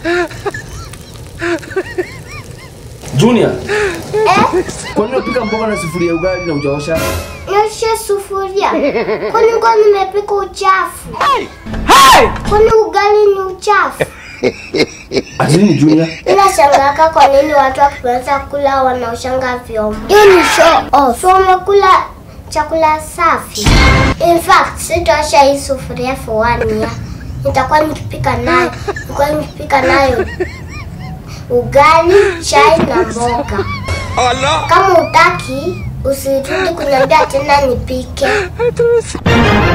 Junior, Eh, kwa nini unapika mboga na sufuria ya ugali na hujaosha? nioshe sufuria. Kwani ngo nimepika uchafu? Kwani ugali ni uchafu? Ati nini Junior? Ila shangaka kwa nini watu wakimaliza kula wanaoshanga vyombo. Hiyo ni show off. So wamekula chakula safi. In fact, sitaosha hii sufuria for one year. Nitakuwa nikipika nayo. Nitakuwa nikipika nayo ugali, chai na mboga. Kama utaki, usirudi kuniambia tena nipike.